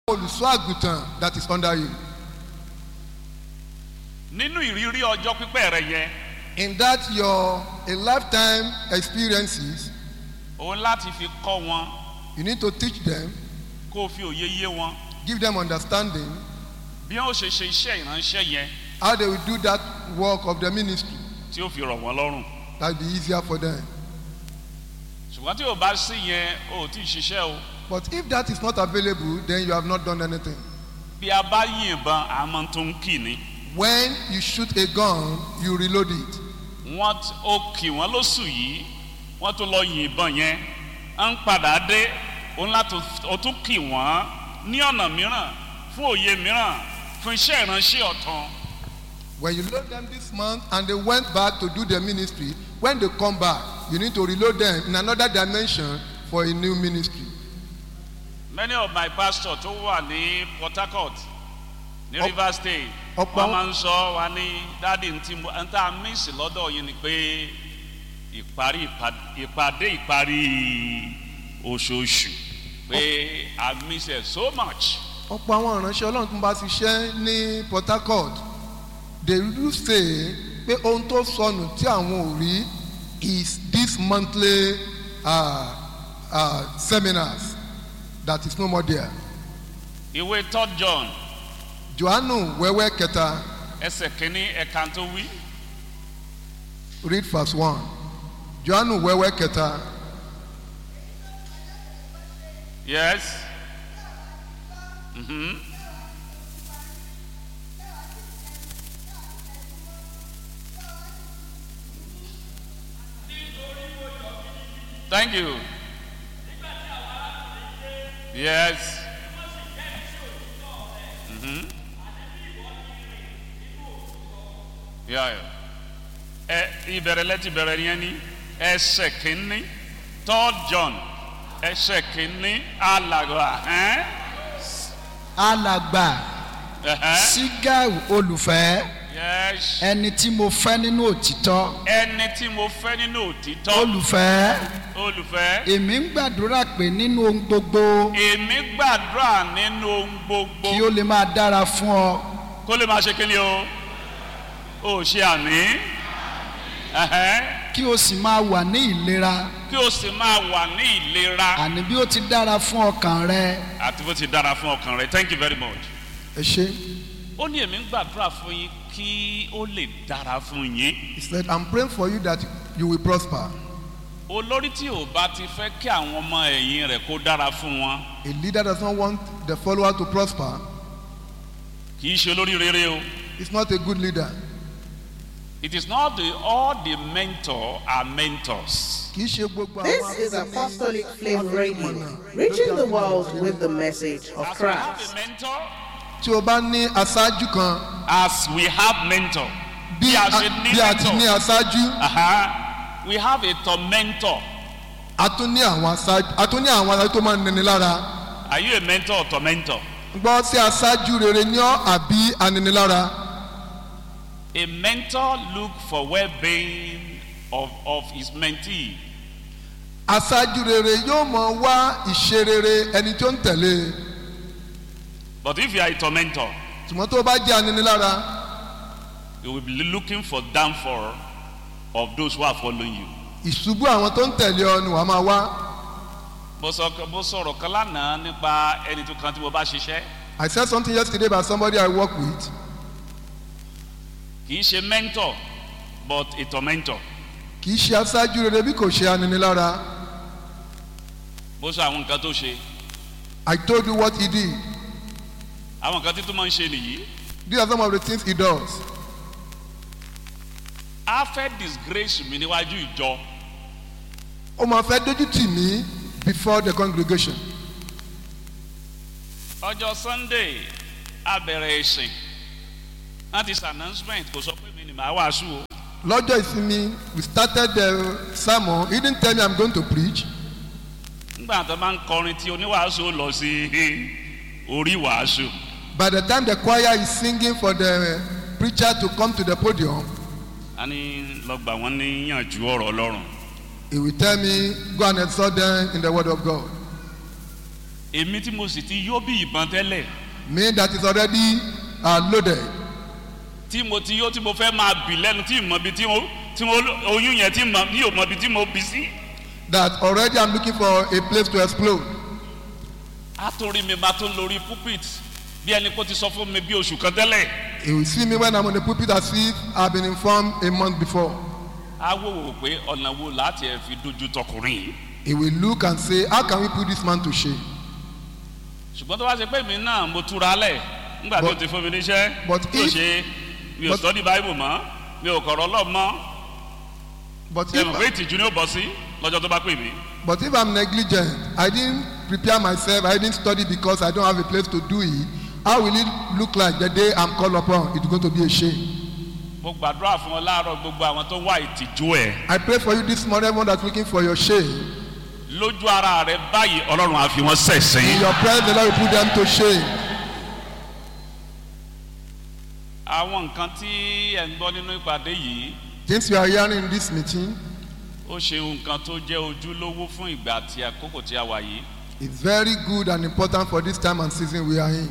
olùṣọ́ àgùntàn that is under you. nínú ìrírí ọjọ́ pípẹ́ rẹ yẹn In that your a lifetime experiences, òun láti fi kọ́ wọn you need to teach them, kó o fi òye yé wọn give them understanding bí wọn ó ṣe ṣe iṣẹ́ ìránṣẹ́ yẹn how they will do that work of the ministry. tí ó fi rọ̀ wọ́n lọ́rùn That will be easier for them. ṣùgbọ́n tí o bá sí yẹn o ò tí ì ṣiṣẹ́ o But if that is not available, then you have not done anything. bí a bá yìnbọn àmọ́ tó ń kì ní When you shoot a gun, you reload it. wọ́n t- ó kì wọ́n lóṣù yìí wọ́n tó lọ yìnbọn yẹn à ń padà dé òun láti ó tún kì wọ́n ní ọ̀nà mìíràn fún òye mìíràn fún iṣẹ́ ìránṣẹ́ ọ̀tàn When you load them this month and they went back to do their ministry, when they come back, you need to reload them in another dimension for a new ministry. many of my pastors tó wà ní port harcourt ní Ọ̀p- rivers state ọ̀pọ̀ wọ́n àwọn- máa ń sọ wa ní dáàdi ntí mo ń tá a mísì lọ́dọ̀ yìí ni pé ìparí ìpàd- ìpàdé ìparí oṣooṣù pé i miss it so much ọ̀pọ̀ àwọn ìránṣẹ́ ọlọ́run tó ń bá ṣiṣẹ́ ní port harcourt they do say pé ohun tó sọnù tí àwọn ò rí is this monthly uh, uh, seminars that is no more there. ìwé third john johannu wẹ́wẹ́ kẹta ẹsẹ̀ kínní ẹ̀ka tó wí read verse one johannu wẹ́wẹ́ kẹta yes mhm thank you yes mhm yeah yeah ẹ ìbẹ̀rẹ̀ lẹ́tì bẹ̀rẹ̀ yẹn ni ẹsẹ̀ kínní third john ẹsẹ̀ kínní alàgbà ẹ́n alàgbà ẹ̀hẹ́n sigau olùfẹ́ yes ẹni tí mo fẹ́ nínú òtítọ́ ẹni tí mo fẹ́ nínú òtítọ́ olùfẹ́ olùfẹ́ èmi ń gbàdúrà pé nínú ohun gbogbo èmi gbàdúrà nínú ohun gbogbo kí ó lè máa dára fún ọ kó lè máa ṣe kí ni o ò ṣe àní ẹ̀hẹ́n kí o sì máa wà ní ìlera kí o sì máa wà ní ìlera àní bí ó ti dára fún ọkàn rẹ àti bó ti dára fún ọkàn rẹ thank you very much. ẹ ṣe ó ní èmi ń gbàdúrà fún yín kí ó lè dára fún yín he said i'm praying for you that you will prosper olórí tí ò bá ti fẹ́ kí àwọn ọmọ ẹ̀yìn rẹ̀ kó dára fún wọn a leader does not want the follower to prosper kì í ṣe olórí rere o he's not a good leader it is not the all the mentor are mentors kì í ṣe gbogbo This àwọn is akẹ́kọ̀ọ́ Apostolic Flame Radio, reaching the world with the message of as we have Christ. a mentor tí o bá ní aṣáájú kan as we have mentor bí bí a a ṣe ní bí a ti ní mentor aṣáájú aha, we have a tormentor a tún ní àwọn aṣáájú a tún ní àwọn aṣáájú tó máa ń nini lára are you a mentor or tormentor gbọ́ sí aṣáájú rere ní ọ́ àbí aninilára a mentor look for well-being of of his mentee aṣáájú rere yóò mọ wá ìṣe rere ẹni tó ń tẹ̀lé but if you are a tormentor ṣùgbọ́n tó bá jẹ́ aninilára you will be looking for downfall of those who are following you. ìṣubú àwọn tó ń tẹ̀lé ọ ni wàá máa wá mo sọ mo sọ̀rọ̀ kan lánàá nípa ẹni tó kan tí mo bá ṣiṣẹ́ I said something yesterday about somebody I work with kì í ṣe mentor but a tormentor kì í ṣe aṣáájú rere bí kò ṣe aninilára mo sọ àwọn nǹkan tó ṣe I told you what he did àwọn nǹkan tí tó máa ń ṣe nìyí these are some of the things he does a fẹ́ disgrace mi níwájú ìjọ ó máa fẹ́ dójú tì mí before the congregation ọjọ́ sunday a bẹ̀rẹ̀ ìsìn láti ṣe announcement kò sọ pé mi ni màá wàásù o lọ́jọ́ ìsinmi we started the sermon he didn't tell me I'm going to preach nígbà tó máa ń kọrin tí oníwàásù ó lọ sí orí wàásù by the time the choir is singing for the preacher to come to the podium a ní lọ́gbà wọn níyànjú ọ̀rọ̀ ọlọ́run he will tell me go and exhort them in the word of God èmi tí mo sì ti yó bí ìbọn tẹ́lẹ̀ Me that is already uh, loaded. tí mo ti yó tí mo fẹ́ máa bì lẹ́nu tí mo bi tí mo tí mo oyún yẹn tí mo ní ò mọ bi tí mo bí sí. That already I'm looking for a place to explode. a tó rí mi bá tó lórí pulpit bí ẹni kó ti sọ fún mi bí oṣù kan tẹ́lẹ̀. He will see me when I'm on the pulpit as if I've been informed a month before. a wò wò pé ọ̀nà wo láti ẹ̀ fi dojú tọkùnrin yìí. He will look and say, How can we put this man to shame? ṣùgbọ́n tó bá ṣe pé mi náà mo túra lẹ̀ nígbà tó But- ti fún mi níṣẹ́ but tó if- ṣe mi ò but- sọ́ọ́dì báyìí mọ́ mi ò kọ̀rọ̀ ọlọ́ọ̀ mọ́ But ṣe mọ̀ pé if, ìtìjú ni ó bọ̀ sí lọ́jọ́ tó bá pè mí. but if I'm negligent, I didn't prepare myself, I didn't study because I don't have a place to do it, how will it look like the day I'm called upon? It's going to be a shame. mo gbàdúrà fún ọ láàárọ̀ gbogbo àwọn tó wá ìtìjú ẹ̀ I pray for you this morning, everyone that's looking for your shame. lójú ara rẹ báyìí ọlọ́run á fi wọ́n In sẹ̀sìn. your presence, the Lord will put them to shame. àwọn nǹkan tí ẹ̀ ń gbọ́ nínú ìpàdé yìí Things you are hearing in this meeting ó ṣe nǹkan tó jẹ́ ojúlówó fún ìgbà àti àkókò tí a wà yìí. is very good and important for this time and season we are in.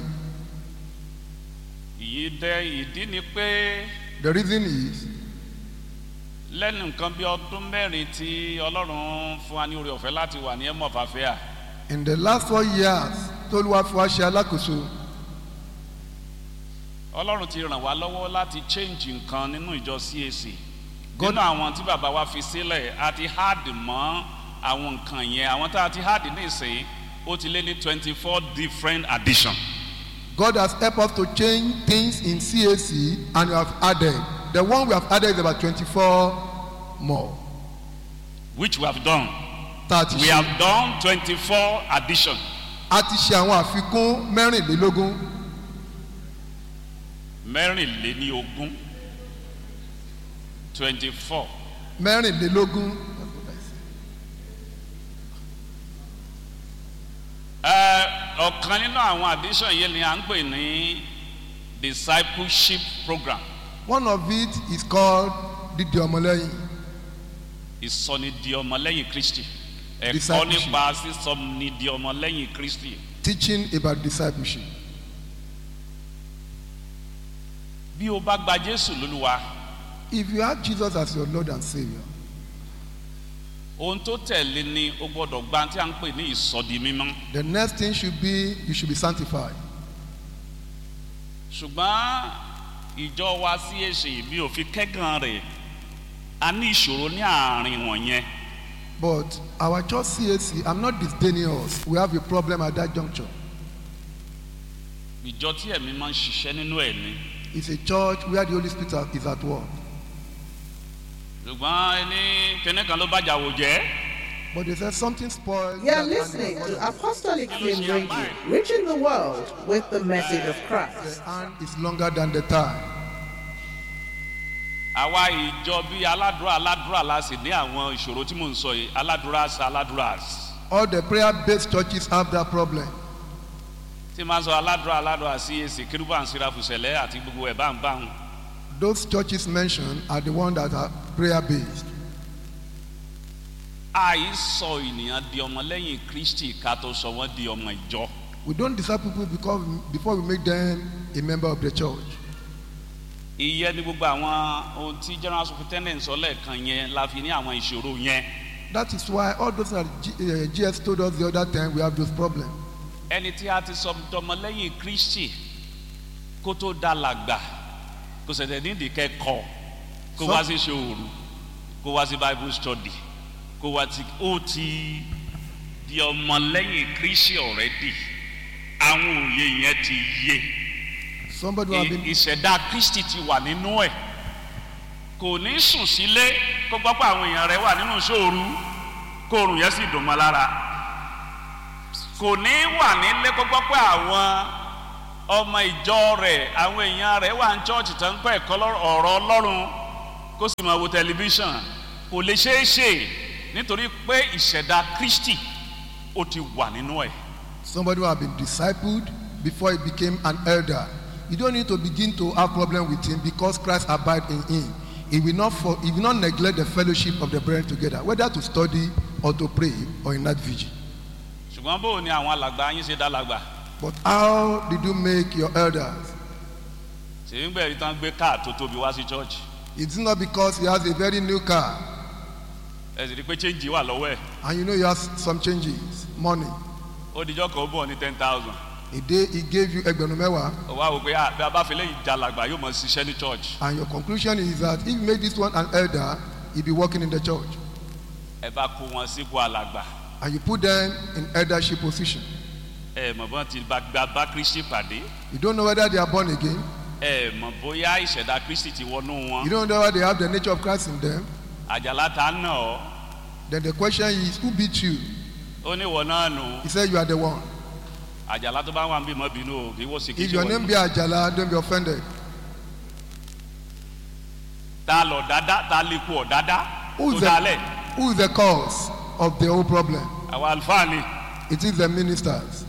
ìyí dẹ ìdí ni pé The reason is lẹ́nu nǹkan bí ọdún mẹ́rin tí ọlọ́run fún wa ní oore ọ̀fẹ́ láti wà ní ẹ̀mọ́ fàfẹ́à in the last four years, Toluwafuwa ṣe alákòóso. ọlọ́run ti ràn wá lọ́wọ́ láti change nǹkan nínú ìjọ cac God- nínú àwọn tí bàbá wa fi sílẹ̀ a ti hard mọ́ àwọn nǹkan yẹn àwọn tá a ti hard nísìnyí ó ti lé ní twenty four different addition God has helped us to change things in CAC and we have added. The one we have added is about 24 more. which we have done Tá a ti we ṣe- have done twenty four addition a ti ṣe àwọn àfikún mẹ́rìnlélógún mẹ́rìnléní ogún twenty four mẹ́rìnlélógún ọ̀kan nínú àwọn addition yìí ni à ń pè ní discipleship program one of it is called dídì ọmọlẹ́yìn ìsọnidi ọmọlẹ́yìn kristi ẹ̀kọ́ Discipleship. nípa sísọnidi ọmọlẹ́yìn kristi teaching about discipleship. bí o bá gba jésù lólúwa If you have Jesus as your Lord and Savior, ohun tó tẹ̀lé ni o gbọ́dọ̀ gba tí a ń pè ní ìsọdi mímọ́ the next thing should be you should be sanctified. ṣùgbọ́n ìjọ wa sí èsì mi ò fi kẹ́gàn rẹ̀ a ní ìṣòro ní àárín wọ̀nyẹn But our church CAC, I'm not disdaining us. We have a problem at that juncture. ìjọ tí ẹ̀mí máa ń ṣiṣẹ́ nínú ẹ̀ ni It's a church where the Holy Spirit is at work. ṣùgbọ́n ẹni kíní kan ló bàjá wò jẹ́ But they said something spoiled. You are that- listening to Apostolic Flame Radio, reaching the world with the message of Christ. The hand is longer than the thigh. àwa ìjọ bíi aládùúrà aládùúrà la sì ní àwọn ìṣòro tí mò ń sọ yìí aládùúrà sí aládùúrà sí. All the prayer-based churches have that problem. tí máa ń sọ aládùúrà aládùúrà sí èsì kérúbà ń sira fùsẹ̀lẹ̀ àti gbogbo ẹ̀ bá ń bá ń. Those churches mentioned are the ones that are prayer-based. àìsọ ènìyàn di ọmọlẹ́yìn kristi ká tó sọ wọ́n di ọmọ ìjọ. We don't disciple people because before we make them a member of the church. ìyẹn ni gbogbo àwọn ohun tí general superintendent sọ lẹ́ẹ̀kan yẹn la fi ní àwọn ìṣòro yẹn. That is why all those that G, uh, GS told us the other time we have those problems. ẹni tí a ti sọ dọmọlẹ́yìn kristi kó tó dá làgbà kò sẹ̀tẹ̀ nídìí kẹ́kọ̀ọ́ kó So- wá sí ṣòro kó wá sí bible study kó wá ti ó ti di ọmọlẹ́yìn kristi already àwọn òye yẹn ti yé Somebody who have I- been ìṣẹ̀dá kristi ti wà nínú ẹ̀ kò ní sùn sílé kó gbọ́ pé àwọn èèyàn rẹ̀ wà nínú ṣòro kó oorun yẹn sì dùn mọ́ lára kò ní wà nílé kó gbọ́ pé àwọn ọmọ ìjọ rẹ̀ àwọn èèyàn rẹ̀ wà ní chọ́ọ̀chì tó ń pẹ́ ẹ̀kọ́ lọ́rọ̀- ọ̀rọ̀ ọlọ́run kó sì máa wo tẹlifíṣàn kò lè ṣeé ṣe nítorí pé ìṣẹ̀dá kristi ó ti wà nínú ẹ̀ somebody who have been discipled before he became an elder. You don't need to begin to have problem with him because Christ abide in him. He will not for, he will not neglect the fellowship of the brethren together, whether to study or to pray or in that vigil. ṣùgbọ́n bó o ní àwọn alàgbà yín ṣe dá làgbà But how did you make your elders? ṣèyí ń gbẹ̀rí tán gbé káà tó tóbi wá sí church It's not because he has a very new car ẹ sì rí i pé change wà lọ́wọ́ ẹ̀ and you know he has some changes, money. ó dijọ́ kan ó bọ̀ ní ten thousand A day he gave you ẹgbẹ̀rún mẹ́wàá ó wá wò pé ah bí a bá fi léyìí já làgbà yóò mọ̀ ṣiṣẹ́ ní church and your conclusion is that if you make this one an elder, he'll be working in the church. ẹ bá kó wọn sípò alàgbà And you put them in eldership position. ẹ mọ̀ bọ́n ti bá gba bá kristi pàdé You don't know whether they are born again. ẹ mọ̀ bóyá ìṣẹ̀dá kristi ti wọnú wọn You don't know whether they have the nature of Christ in them. àjàlá ta nà ọ́ Then the question is, who beat you? ó ní ìwọ náà nù He said you are the one. àjàlá tó bá wà ń bí mọ́ bínú o kì í wọ́n sì kì í If ṣe your wọ́n name be Ajala, don't be offended. ta lọ dáadáa ta lè kú ọ dáadáa Who tó is the, dálẹ̀ who is the cause of the whole problem? àwọn àlùfáà ni It is the ministers.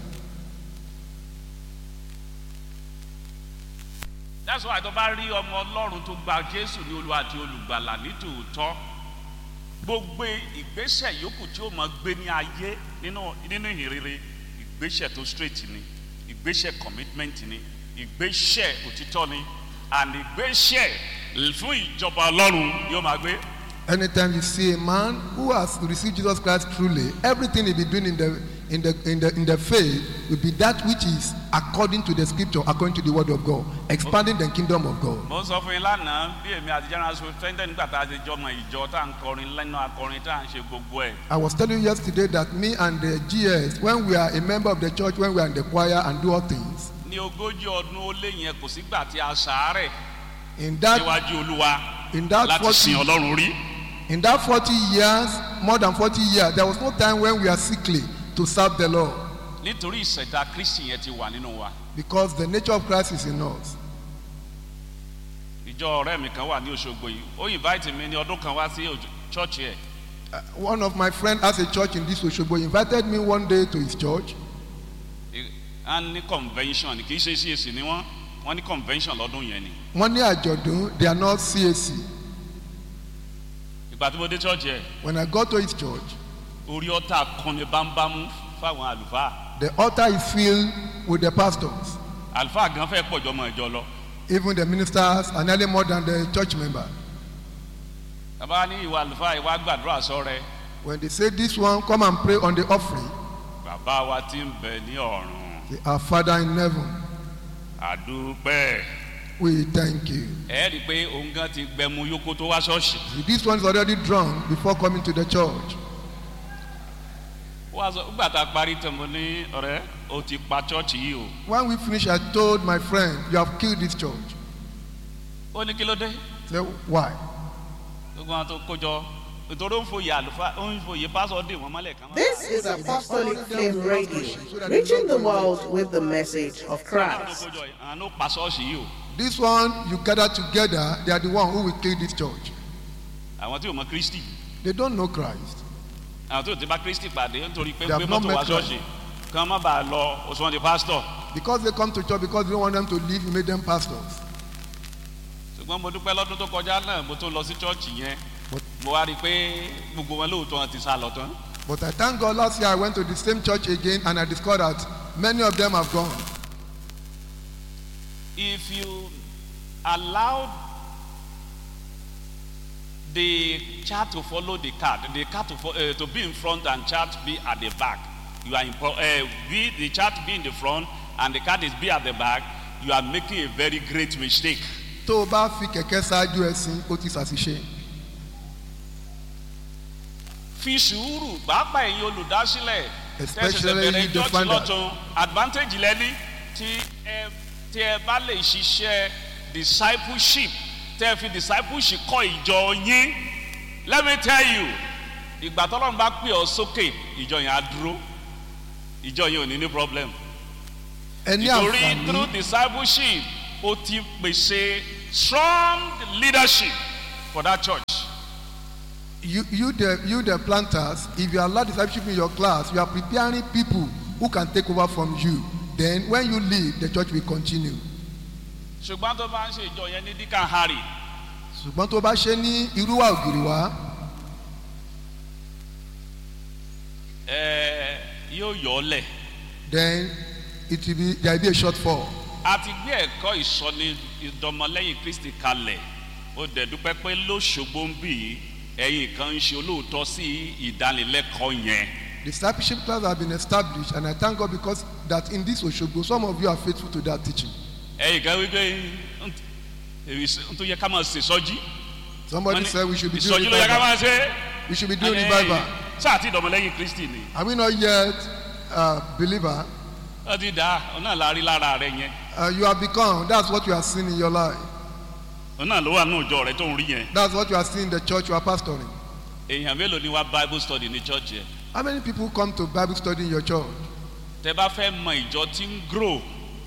that's why tó bá rí ọmọ ọlọ́run tó gba jésù ní olúwa àti olùgbàlà nítòótọ́ gbogbo ìgbésẹ̀ yòókù tí ó máa gbé ní ayé nínú nínú ìhìnrere ìgbésẹ̀ tó straight ni ìgbésẹ̀ commitment ni ìgbésẹ̀ òtítọ́ ni and ìgbésẹ̀ fún ìjọba ọlọ́run yóò máa gbé Anytime you see a man who has received Jesus Christ truly, everything he be doing in the in the in the in the faith will be that which is according to the scripture, according to the word of God, expanding the kingdom of God. mo sọ fún yín lánàá bí èmi àti general superintendent nígbà tá a ti jọmọ ìjọ tá à ń kọrin lẹ́nu akọrin tá à ń ṣe gbogbo ẹ̀ I was telling you yesterday that me and the GS, when we are a member of the church, when we are in the choir and do all things, ní ogójì ọdún ó lé yẹn kò sígbà tí a ṣàárẹ̀ in that níwájú olúwa in that láti sin 40, ọlọ́run rí in that 40 years, more than 40 years, there was no time when we are sickly to serve the Lord nítorí ìṣẹ̀dá kristi yẹn ti wà nínú wa because the nature of Christ is in us. ìjọ ọ̀rẹ́ mi kan wà ní òṣogbo yìí ó invite mi ní ọdún kan wá sí òjò- church ẹ̀ Uh, one of my friends has a church in this Oshogbo. He invited me one day to his church. á ní convention kì í ṣe cac ni wọ́n wọ́n ní convention lọ́dún yẹn ni wọ́n ní àjọ̀dún they are not CAC. ìgbà tí mo dé church ẹ̀ When I got to his church, orí ọ̀tá kan ní bámbámú fáwọn àlùfáà the altar is filled with the pastors, àlùfáà gan fẹ́ pọ̀jọ́ mọ́ ìjọ lọ even the ministers, and nearly more than the church member. bàbá ní ìwà àlùfáà ìwà gbàdúrà sọ́rẹ́ When they say this one, come and pray on the offering, bàbá wa ti ń bẹ ní ọ̀run say, Our Father in heaven, àdúpẹ́ we thank you. ẹ rí i pé òun gan ti gbẹmu yókó tó wá ṣọ́ọ̀ṣì This one is already drunk before coming to the church. wọ́n á sọ nígbà tá a parí tán mo ní ọ̀rẹ́ o ti pa chọ́ọ̀chì yìí o When we finished, I told my friend, You have killed this church. ó ní kí ló dé Say, Why? gbogbo àwọn tó kójọ nítorí ó ń foyè àlùfáà ó ń foyè pásọ̀ dè wọ́n mọ́lẹ̀ kan. This is Apostolic Flame Radio, reaching the world with the message of àwọn tó Christ. kójọ yìí àwọn ló pa ṣọ́ọ̀ṣì yìí o This one, you gather together, they are the one who will kill this church. àwọn tí ò mọ kristi They don't know Christ. àwọn tí ò ti bá kristi pàdé nítorí pé They have gbé not mọ́tò wá met Christ. ṣọ́ọ̀ṣì kí wọ́n má bàa lọ òṣùwọ̀n di pásítọ̀ Because they come to church because you don't want them to leave, you make them pastors. ṣùgbọ́n mo dúpẹ́ lọ́dún tó kọjá náà mo tó lọ sí chọ́ọ̀chì yẹn But- mo wá rí i pé gbogbo wọn lóòótọ́ wọn ti sá lọ tán But I thank God last year I went to the same church again and I discovered that many of them have gone. if you allow the chart to follow the card the card to, fo- uh, to be in front and chart be at the back you are in pro- uh, be the chart be in the front and the card is be at the back you are making a very great mistake Tó o bá fi kẹ̀kẹ́ ṣáájú ẹ̀sìn, ó ti ṣàṣìṣe. fi sùúrù pàápàá ẹ̀yin olùdásílẹ̀ Especially bẹ̀rẹ̀ the church founder. lọ́tún advantage lẹ́ni tí ẹ tí ẹ bá lè ṣiṣẹ́ discipleship tẹ́ ẹ fi discipleship kọ́ ìjọ yín let me tell you ìgbà tọ́lọ́run bá pè ọ́ sókè ìjọ yẹn á dúró ìjọ yẹn ò ní ní problem Ẹ ní nítorí àǹfààní. through discipleship ó ti pèsè strong leadership for that church. You, you, the, you, the planters, if you allow discipleship in your class, you are preparing people who can take over from you. Then, when you leave, the church will continue. ṣùgbọ́n tó bá ń ṣe ìjọ yẹn ní díkà harry ṣùgbọ́n tó bá ṣe ní irúwà ògiri wá ẹ yóò yọ ọ́ lẹ̀ then it will be there will be a shortfall. a ti gbé ẹ̀kọ́ ìsọni ìdọmọlẹ́yìn kristi kalẹ̀ ó dẹ̀ dúpẹ́ pé lóṣogbo ń bì í ẹ̀yin kan ń ṣe olóòótọ́ sí ìdánilẹ́kọ̀ọ́ yẹn Discipleship class have been established and I thank God because that in this Oshogbo some of you are faithful to that teaching. ẹ̀yin kan wípé "Nt- èyí sì- n tó yẹ ká máa ṣe sọ́jí Somebody Wọ́n ní, said we should be doing ìsọjí ló yẹ ká revival. máa ṣe We should be doing Ẹni, revival. sáà tí ìdọmọlẹ́yìn kristi ni Are we not yet uh, believer? ó ti dá ọ náà la rí lára rẹ yẹn Uh, you have become. That's what you are seeing in your life. ọ náà ló wà ní òjò rẹ tó ń rí yẹn That's what you are seeing in the church you are pastoring. èèyàn mélòó ni wá bible study ní church yẹn How many people come to Bible study in your church? tẹ bá fẹ́ mọ ìjọ tí ń grow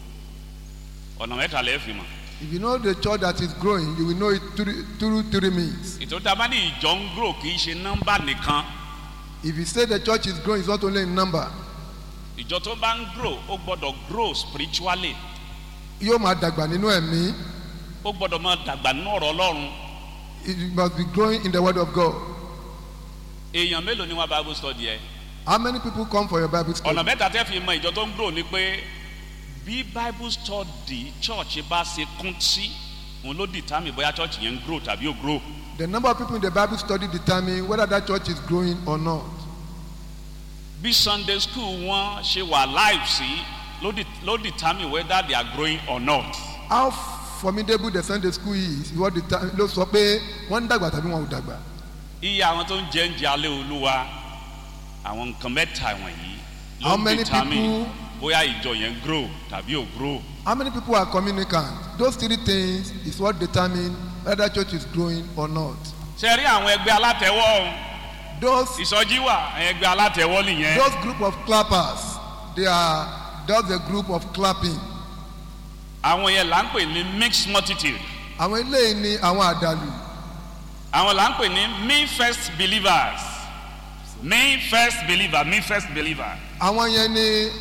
ọ̀nà mẹ́ta lẹ́ẹ̀ fi mọ̀ If you know the church that is growing, you will know it through, through three means. ìtòrí tá a bá ní ìjọ ń grow kì í ṣe nọ́mbà nìkan If you say the church is growing, it's not only in number. ìjọ tó bá ń grow ó gbọ́dọ̀ grow spiritually Yóò máa dàgbà nínú ẹ̀mí. ó gbọ́dọ̀ máa dàgbà nínú ọ̀rọ̀ ọlọ́run It must be growing in the word of God. èèyàn mélòó ni wá bible study ẹ How many people come for your Bible study? ọ̀nà mẹ́ta tẹ́ fi mọ ìjọ tó ń grow ni pé bí bible study church bá ṣe kún sí òun ló determine bóyá church yẹn ń grow tàbí ò grow The number of people in the Bible study determine whether that church is growing or not. bí sunday school wọn ṣe wà live sí ló de- ló determine whether they are growing or not How formidable the Sunday school is is what determine ló sọ pé wọ́n ń dàgbà tàbí wọn ò dàgbà. iye àwọn tó ń jẹ ń jẹ alẹ́ olúwa àwọn nǹkan mẹ́ta wọ̀nyí ló How ń many determine people- bóyá ìjọ yẹn ń grow tàbí ò grow How many people are communicant? Those three things is what determine whether church is growing or not. ṣe rí àwọn ẹgbẹ́ alátẹ̀wọ́ o, Those ìsọjí wà àwọn ẹgbẹ́ alátẹ̀wọ́ nìyẹn those group of clappers, they are just a group of clapping. àwọn yẹn là ń pè ní mixed multitude Àwọn eléyìí ni àwọn àdàlù. àwọn là ń pè ní me first believers me first believer me first believer Àwọn yẹn ni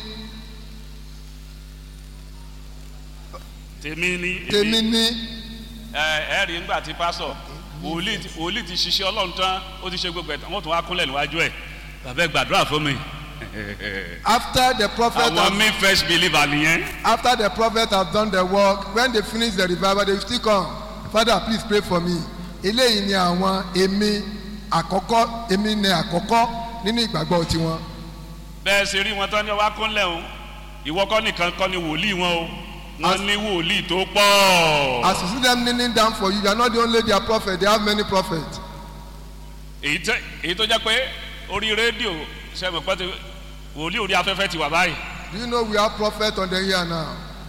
tèmi ni tèmi ní ẹ ẹ rí nígbà tí pásọ wòlíì ti- wòlíì ti ṣiṣẹ́ ọlọ́run tán ó ti ṣe gbogbo ẹ̀ tán wọ́n tún wá kúnlẹ̀ níwájú ẹ̀ bàbá ẹ gbàdúrà fún mi after the prophet àwọn has, me first believer nìyẹn after the prophet has done the work when they finish the revival they will still come father please pray for me eléyìí ni àwọn èmi àkọ́kọ́ èmi ni àkọ́kọ́ nínú ìgbàgbọ́ tiwọn bẹ́ẹ̀ ṣe rí wọn tán ní wá kúnlẹ̀ o ìwọ kọ́ nìkan kọ́ ni wòlíì wọn o wọ́n As- ní wòlíì tó pọ̀ as you see them kneeling down for you you are not the only their prophet they have many prophets èyí tẹ- èyí tó jẹ́ pé orí rédíò sẹ́mi pẹ́ ti wòlíì orí afẹ́fẹ́ ti wà báyìí do you know we have prophet on the air now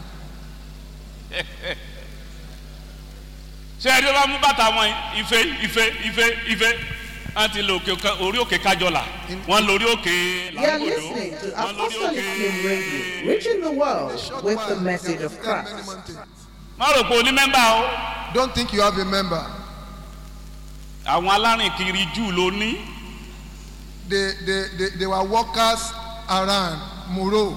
ṣé ẹni tó bá mú bàtà wọn ife ife ife ife wọn ti lò òkè kan- orí òkè kájọlà wọn lórí òkè You are làgbòdo listening to wọn lórí Apostolic Flame Radio, òkè. reaching the world Short with while, the they message have of visited many Christ. mountains. má rò pé onímẹ́mbà o don't think you have a member àwọn alárìnkiri jù ló ní they they they, they were workers around muro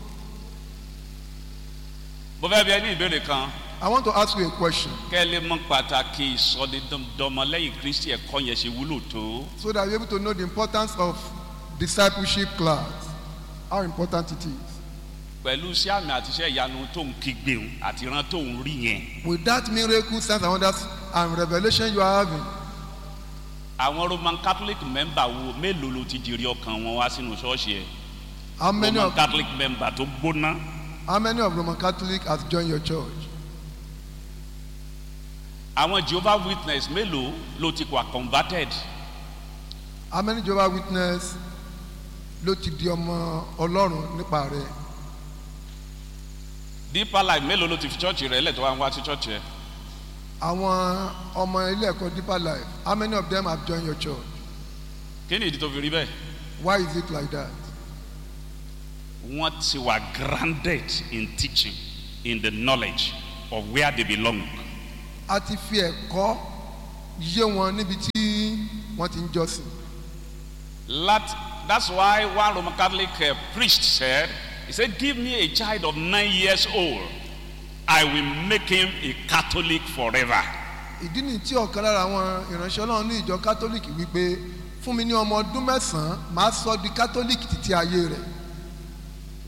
mo fẹ́ bí ẹ ní ìbéèrè kan i want to ask you a question kẹ́ ẹ lè mọ pàtàkì ìsọdọmọlẹ́yìn kristi ẹ̀kọ́ yẹn ṣe wúlò tó so that you're able to know the importance of discipleship class how important it is pẹ̀lú sí àmì àti iṣẹ́ ìyanu tó ń kígbe òun àti ìran tó ń rí yẹn with that miracle signs and wonders and revelation you are having àwọn roman catholic member wo mélòó ló ti jèrè ọkàn wọn wá sínú ṣọ́ọ̀ṣì ẹ̀ how many roman of catholic member tó gbóná how many of roman catholic has joined your church àwọn jehovah witness mélòó ló ti wà converted how many jehovah witness ló ti di ọmọ ọlọ́run nípa rẹ̀ deeper life mélòó ló ti fi church rẹ̀ lẹ̀ tó wá ń wá sí church rẹ̀ àwọn ọmọ ilé ẹ̀kọ́ deeper life how many of them have joined your church kí ni ìdí tó fi rí bẹ́ẹ̀ why is it like that wọ́n ti wà grounded in teaching in the knowledge of where they belong a ti fi ẹ̀kọ́ yé wọn níbi tí wọ́n ti ń jọ́sìn That, that's why one Roman Catholic uh, priest said, he said, give me a child of nine years old. I will make him a Catholic forever. ìdí nìyí tí ọ̀kan lára àwọn ìránṣẹ́ ọlọ́run ní ìjọ kátólíìkì wípé fún mi ní ọmọ ọdún mẹ́sàn-án màá sọ di kátólíìkì títí ayé rẹ̀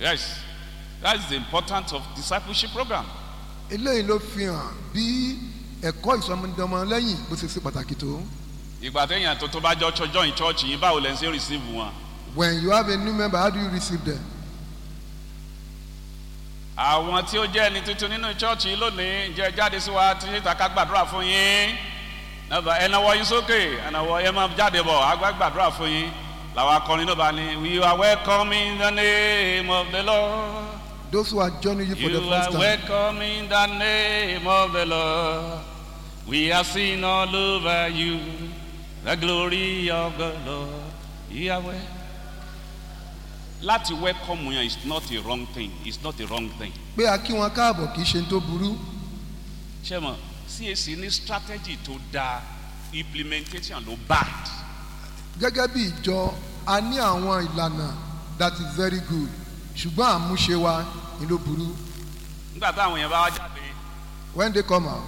yes that is the importance of discipleship program eléyìí ló fi hàn bí ẹ̀kọ́ ìsọmọdéọmọ lẹ́yìn bó ṣe ṣe pàtàkì tó. ìgbà téèyàn tó tó bá jọ join church yìí báwo lẹ ń ṣe receive wọn when you have a new member how do you receive them. àwọn tí ó jẹ́ ẹni tuntun nínú church yìí lónìí jẹ́ jáde sí wa tí ìta ká gbàdúrà fún yín nàbà ẹnáwó yín sókè ẹnáwó ẹ máa jáde bọ̀ àgbà gbàdúrà fún yín làwọn akọrin náà bá ní we are welcome in the name of the lord. those who are joining you for the You first are time. welcome in the name of the Lord. We are seen all over you, the glory of the Lord. Yahweh. Láti welcome yẹn is not a wrong thing. It's not a wrong thing. pé a kí wọn káàbọ̀ kì í ṣe tó burú. Ṣé mo CAC ní strategy tó dáa implementation ló bad. gẹ́gẹ́ bí ìjọ a ní àwọn ìlànà that is very good ṣùgbọ́n àmúṣe wa ni ló burú. Nígbà táwọn yẹn bá wá jáde, when they come out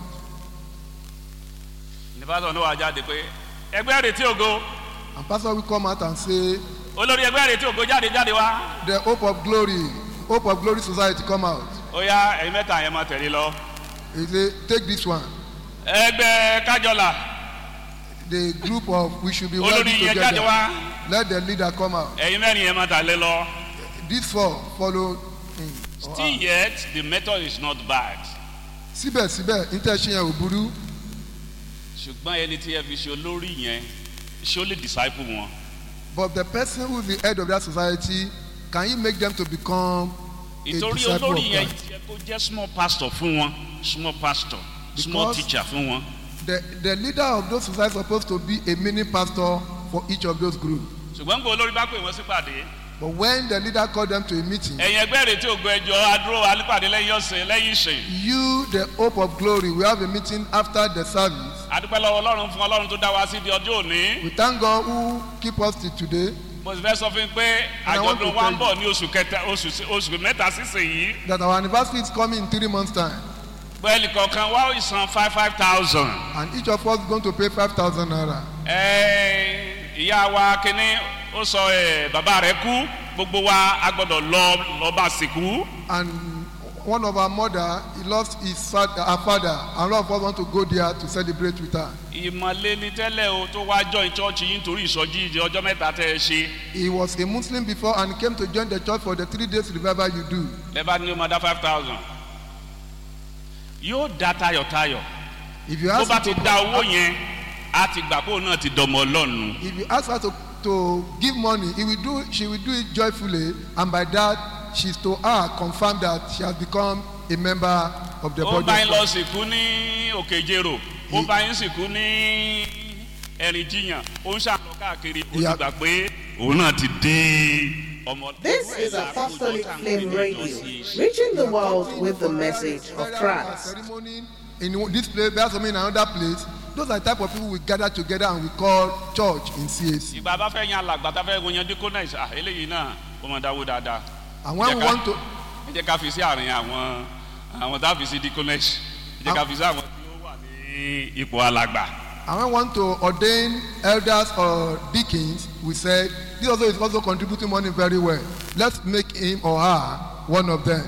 nípasọ̀ ní wàá jáde pé ẹgbẹ́ retí ògo and pastor will come out and say olórí ẹgbẹ́ retí ògo jáde jáde wá. the hope of glory hope of glory society come out Ó yá ẹ̀yin mẹ́ta yẹn máa tẹ̀lé lọ. he say take this one ẹgbẹ́ kájọlà the group of we should be olórí working yẹn jáde together wá let the leader come out ẹ̀yin mẹ́rin yẹn máa tàlé lọ. these four follow him or still her. yet the method is not bad. síbẹ̀síbẹ̀ intention yẹn ò burú ṣùgbọ́n ẹni tí ẹ fi ṣe olórí yẹn ṣé ó lè disciple wọn. but the person who is the head of that society can he make them to become a ìtorí disciple of olórí yẹn Christ yẹ kó jẹ́ small pastor fún wọn small pastor small Because- teacher fún wọn. the the leader of those society supposed to be a mini pastor for each of those groups ṣùgbọ́n gbọ́ olórí bá pè wọ́n sípàdé. but when the leader call them to a meeting ẹ̀yin ẹgbẹ́ rẹ̀ tí ògo ẹjọ́ adúró alípàdé lẹ́yìn ọ̀sẹ̀ lẹ́yìn ìsìn. you the hope of glory we have a meeting after the service adúpẹ́ lọ́wọ́ ọlọ́run fún ọlọ́run tó dá wa sí di ọjọ́ òní. we thank God who keep us till today mo sì fẹ́ sọ fún yín pé And I want àjọ̀dún to wa tell ń bọ̀ ní oṣù kẹta oṣù oṣù mẹ́ta sísìn yìí. that our anniversary is coming in three months time bẹ́ẹ̀ni kọ̀ọ̀kan wá ó san five five thousand. and each of us is going to pay five thousand naira Ẹ, ìyá wa kínní ó sọ ẹ bàbá rẹ kú gbogbo wa a gbọdọ lọ lọba sìnkú and one of our mother he lost his fa- her father and all of us want to go there to celebrate with her ìmọ̀lẹ́ ni tẹ́lẹ̀ o tó wá join church yìí nítorí ìsọjí ìdí ọjọ́ mẹ́ta tẹ́ ẹ ṣe he was a muslim before and he came to join the church for the three days revival you do lẹ́bàá ní o máa dá five thousand yóò dá tayọ̀tayọ̀ if you tó ask bá her ti to dá owó yẹn á ti gbà pé òun náà ti dọ̀mọ̀ ọlọ́run if you ask her to to give money he will do she will do it joyfully and by that she is to her confirm that she has become a member of the ó body bá yín of lọ Christ sìnkú ní òkèjèrò ó He- bá yín sìnkú ní ẹ̀rìn jiyàn ó ń ṣàlọ́ káàkiri ó ti Yeah. gbà pé òun náà ti dé ọmọ. This is Apostolic Flame Radio, reaching the world with the message of Christ. ceremony in this place there some in another place those are the type of people we gather together and we call church in CAC ìgbà bá fẹ́ yan alàgbà tá fẹ́ yan diconis ah eléyìí náà ó mọ̀ dáwó dáadáa and when we Jẹ́ ká- want to ẹ jẹ́ ká fi sí àárín àwọn àwọn tá a fi sí diconis ẹ jẹ́ ká fi sí àwọn tí ó wà ní ipò alàgbà and when we want to ordain elders or deacons we said this also is also contributing money very well let's make him or her one of them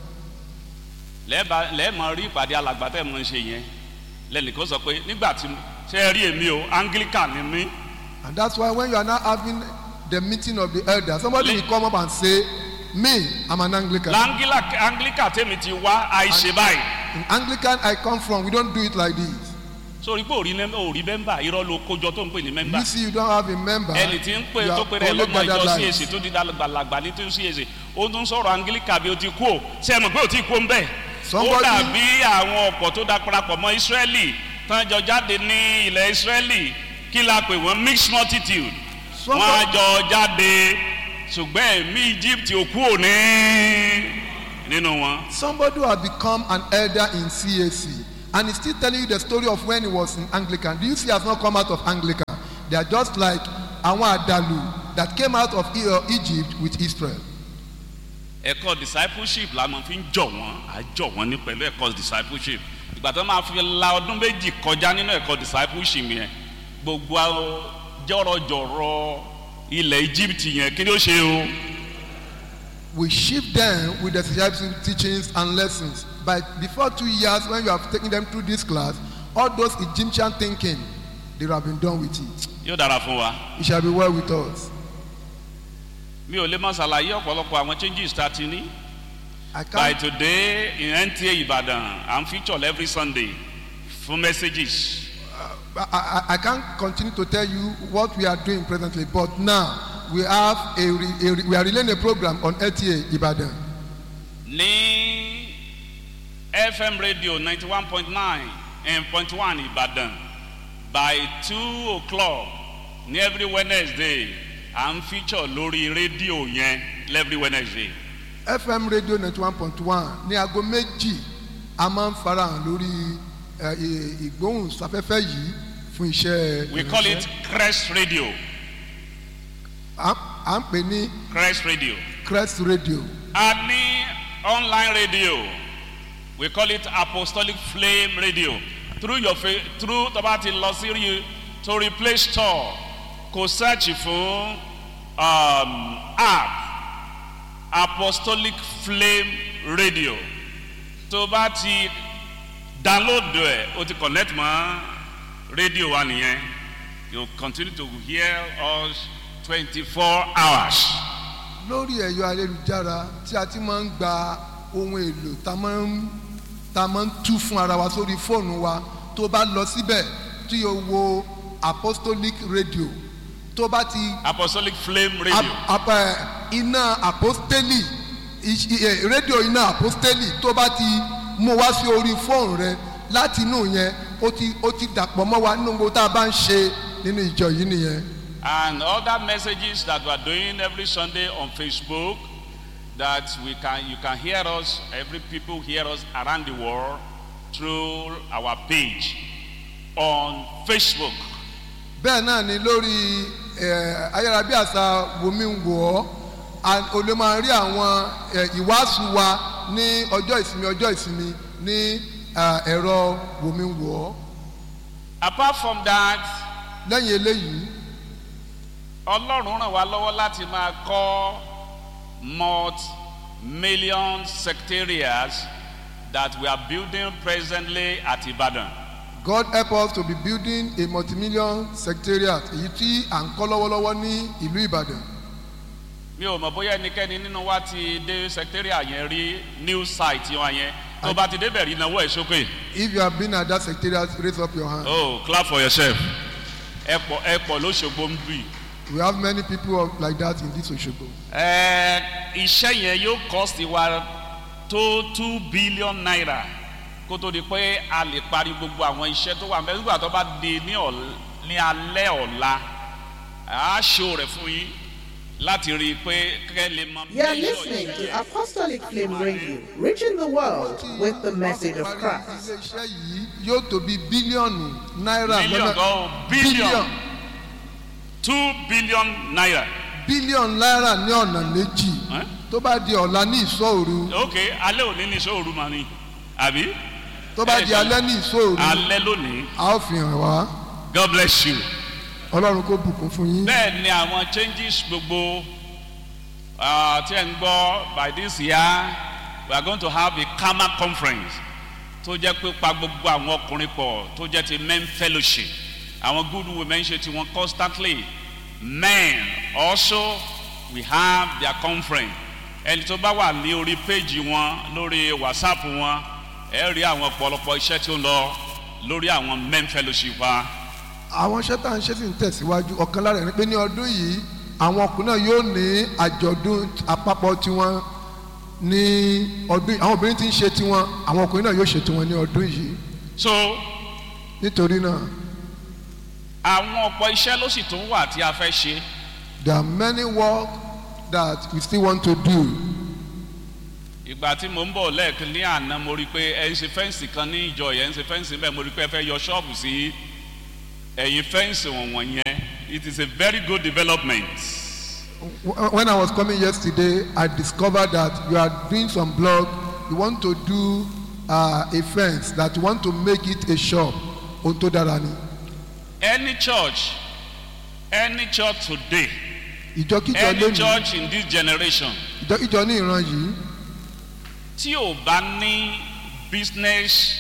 lẹ́ẹ̀bà lẹ́ẹ̀mọ rí ìpàdé alàgbà tẹ́ ẹ̀ mọ̀ ń ṣe yẹn lẹ́nìkan sọ pé nígbà tí ṣe é rí èmi o anglican ni mí and that's why when you are now having the meeting of the elders somebody Le- will come up and say me i'm an anglican langila anglican tèmi ti wá àìṣe báyìí in anglican i come from we don't do it like this sórí pé òrí nẹ́m- òrí mẹ́mbà irọ́ ló kójọ tó ń pè ní mẹ́mbà you see you don't have a member ẹni tí ń pè you tó have pè rẹ only lọ́mọ gathered ìjọ lives. cac tó di dàgbàlagbà ní tó ń cac ó tún sọ̀rọ̀ anglican bí o ti kú o ṣe é mọ̀ pé o ti kú o ń bẹ̀ ó Somebody- dàbí àwọn ọ̀pọ̀ tó da parapọ̀ mọ́ israeli tán jọ jáde ní ilẹ̀ israeli kí la pè wọ́n mixed multitude wọ́n á Somebody- jọ jáde ṣùgbọ́n ẹ̀mí egypt ò kú òní nínú wọn. Somebody who has become an elder in CAC and is still telling you the story of when he was in Anglican. Do you see he has not come out of Anglican? They are just like àwọn àdàlù that came out of E- uh, Egypt with Israel. ẹ̀kọ́ discipleship la máa fi ń jọ̀ wọ́n à jọ̀ wọ́n ní pẹ̀lú ẹ̀kọ́ discipleship ìgbà tó máa fi la ọdún méjì kọjá nínú ẹ̀kọ́ discipleship yẹn gbogbo àwọn jọ̀rọ̀jọ̀rọ̀ ilẹ̀ egypt yẹn kí ni ó ṣe o we shift them with the discipleship teachings and lessons by before two years when you have taken them through this class all those egyptian thinking they have been done with it yóò dára fún wa. it shall be well with us mi ò lè máa ṣàlàyé ọ̀pọ̀lọpọ̀ àwọn changes tá a ti ní. i by can't today in nta ibadan i'm featured every sunday for messages. I, I, I can't continue to tell you what we are doing presently but now we have a, re, a re, we are relaying a program on lta ibadan ní fm radio ninety one point nine and point one ibadan by two o'clock ní every wednesday à ń feature lórí rédíò yẹn every wednesday. fm radio ninety one point one ní aago méjì a máa ń farahàn lórí ẹ, ì- ìgbóhùnsáfẹ́fẹ́ yìí fún iṣẹ́ we call it ìránṣẹ́. crest radio à à ń pè ní crest radio. crest radio a ní online radio we call it apostolic flame radio through your fa through tó bá ti lọ sí rí torí play store kò search fún um, app apostolic flame radio tó bá ti download ẹ o ti connect mọ radio wa nìyẹn you continue to hear us twenty four hours. lórí ẹ̀yọ́ ayélujára tí a ti máa ń gba ohun èlò tá a máa ń tá a máa ń tú fún ara wa sórí fóònù wa tó bá lọ síbẹ̀ tí o wo apostolic radio tó bá ti apostolic flame radio. ap- ap- ẹ, iná apostoli iṣ- i- ẹ, rédíò iná apostoli tó bá ti mú wá sí orí fóònù rẹ láti inú yẹn ó ti ó ti dàpọ̀ mọ́ wa nínú gbogbo tá a bá ń ṣe nínú ìjọ yìí nìyẹn. and other messages that we are doing every sunday on facebook that we can you can hear us every people hear us around the world through our page on facebook bẹ́ẹ̀ náà ni lórí ẹ̀, ayárabíàṣá wòmí wò ọ́ o lè máa rí àwọn ẹ̀, ìwàásù wa ní ọjọ́ ìsinmi ọjọ́ ìsinmi ní à, ẹ̀rọ wòmí wò ọ́ apart from that lẹ́yìn eléyìí ọlọ́run ràn wá lọ́wọ́ láti máa kọ́ multi-million secretariats that we are building presently at ibadan. God help us to be building a multi-million secretariat èyí tí à ń kọ́ lọ́wọ́lọ́wọ́ ní ìlú Ìbàdàn. mi ò mọ̀ bóyá ẹnikẹ́ni nínú wa ti dé secretariat yẹn rí news site wọn yẹn tó bá ti débẹ̀ rí náwó ẹ̀ sókè. If you have been at that secretariat raise up your hand. oh clap for yourself ẹ pọ̀ ẹ pọ̀ lóṣogbo ń bì. We have many people of- like that in this Osogbo. ẹ iṣẹ́ yẹn yóò cost wa tó two billion naira kó tó di pé a lè parí gbogbo àwọn iṣẹ́ tó wà mẹ́rin nígbà tó bá di ní ọ̀l- ní alẹ́ ọ̀la a ṣó rẹ̀ fún yín láti rí i pé kẹ́ lè mọ. You are measure listening iṣẹ́ to yẹn. Apostolic Flame Radio, reaching the world with the message of Christ. Ilé-iṣẹ́ yìí yóò tó bí bílíọ̀nù náírà million go billion two billion naira. bílíọ̀nù náírà ní ọ̀nà méjì Eh? tó bá di ọ̀la ní ìṣòro ok alẹ́ òní ní sóòrù mà ní àbí tó bá Eh, di alẹ́ ní ìṣòro alẹ́ lónìí a ó fi hàn wá god bless you. ọlọ́run kó bùkún fún yín. bẹ́ẹ̀ ni àwọn changes gbogbo ah, tí ẹ̀ ń gbọ́ by this year we are going to have a karma conference tó jẹ́ pé pa gbogbo àwọn ọkùnrin pọ̀ tó jẹ́ ti men fellowship àwọn good women ṣe tiwọn constantly men also we have their conference ẹni tó bá wà ní orí péjì wọn lórí whatsapp wọn ẹ rí àwọn ọ̀pọ̀lọpọ̀ iṣẹ́ tí ó ń lọ lórí àwọn men fellowship wa. àwọn iṣẹ́ tá à ń ṣe sì ń tẹ̀síwájú ọ̀kan lára ẹ̀ ni pé ní ọdún yìí àwọn ọkùnrin náà yóò ní àjọ̀dún àpapọ̀ tiwọn ní ọdún yìí àwọn obìnrin ti ń ṣe tiwọn àwọn ọkùnrin náà yóò ṣe tiwọn ní ọdún yìí so nítorí náà àwọn ọ̀pọ̀ iṣẹ́ ló sì tún wà tí a fẹ́ ṣe there are many work that we still want to do ìgbà tí mo ń bọ̀ lẹ́ẹ̀kan ní àná mo rí i pé ẹ ń ṣe fẹ́ǹsì kan ní ìjọ yẹn ń ṣe fẹ́ǹsì bẹ́ẹ̀ mo rí i pé ẹ fẹ́ yọ ṣọ́ọ̀bù sí ẹ̀yìn fẹ́ǹsì wọ̀nyẹn yẹn it is a very good development Wh- when I was coming yesterday I discovered that you are doing some blog you want to do uh, a fence that you want to make it a shop ohun tó dára ni any church any church today ìjọkíjọ any lónìí church in this generation ìjọ ìjọ ní ìran yìí tí ò bá ní business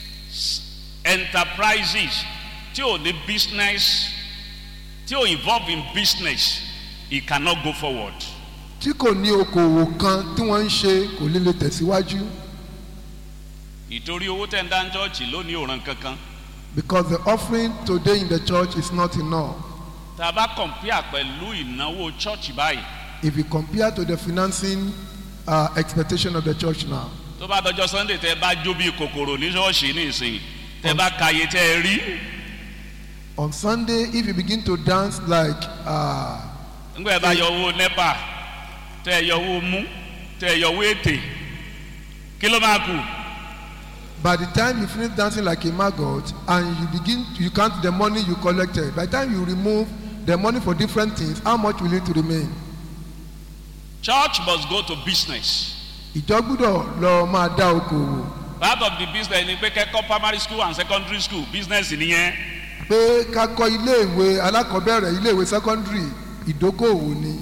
enterprises tí ò ní business tí ò involve in business it cannot go forward. tí kò ní okòwò kan tí wọ́n ń ṣe kò lè lè tẹ̀síwájú ìtorí owó tẹ̀ ń dá chọ́ọ̀chì lónìí ò ràn kankan. because the offering today in the church is not enough tá a bá compare pẹ̀lú ìnáwó chọ́ọ̀chì báyìí if you compare to the financing uh, expectation of the church now tó bá dọjọ́ sunday tẹ́ ẹ bá jó bí kòkòrò ní ṣọ́ọ̀ṣì ní ìsìn tẹ́ ẹ bá kàyé tẹ́ ẹ rí on sunday if you begin to dance like uh, ńgbà ẹ bá yọ owó nepa tẹ́ ẹ yọ owó mú tẹ́ ẹ yọ owó ètè kí ló máa kù by the time you finish dancing like a maggot and you begin you count the money you collected by the time you remove the money for different things how much will it remain church must go to business ìjọ gbúdọ̀ lọ máa dá okòwò part of the business ni pé kẹ́kọ̀ọ́ primary school and secondary school business nìyẹn pé ká kọ́ iléèwé alákọ̀ọ́bẹ̀rẹ̀ iléèwé secondary ìdókòwò ni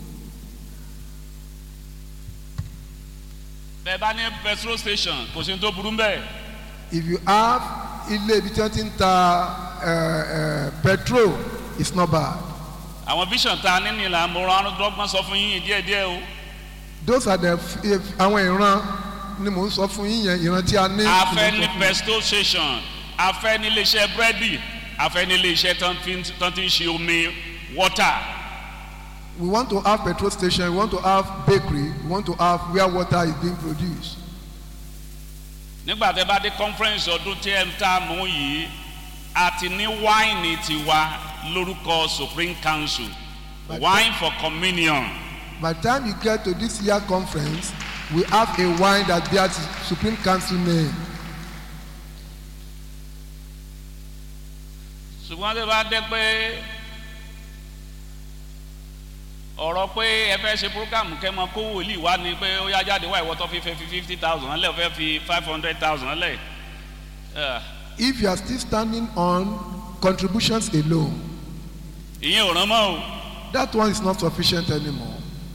bẹ́ẹ̀ bá ní petrol station kò sí ní tó burú bẹ́ẹ̀ if you have ilé ibi tí wọ́n ti ń ta uh, uh, petrol it's not bad àwọn vision ta nínú ìlànà mo rán dọ́gbọ́n sọ fún yín díẹ̀díẹ̀ o those are the f- if- àwọn ìran ni mò ń sọ fún yín yẹn ìran tí a ní. a fẹ́ ní petrol station a fẹ́ ní iléeṣẹ́ búrẹ́dì a fẹ́ ní iléeṣẹ́ tán fi ń- tán ti ń ṣe omi water we want to have petrol station we want to have bakery we want to have where water is being produced. nígbà tẹ́ bá dé conference ọdún tí ẹ ń tà mú yìí a ti ní wáìnì tiwa lórúkọ supreme council wine for communion by the time you get to this year conference we have a wine that bears the supreme council name. ṣùgbọ́n tẹ́ bá dé pé ọ̀rọ̀ pé ẹ fẹ́ ṣe program kẹ́mọ kó wòlíì wá ni pé ó yá jáde wá ìwọ́tọ́ fi fẹ́ fi fifty thousand lẹ̀ fẹ́ fi five hundred thousand lẹ̀ ẹ̀, if you are still standing on contributions alone ìyẹn ò rán mọ́ o that one is not sufficient anymore.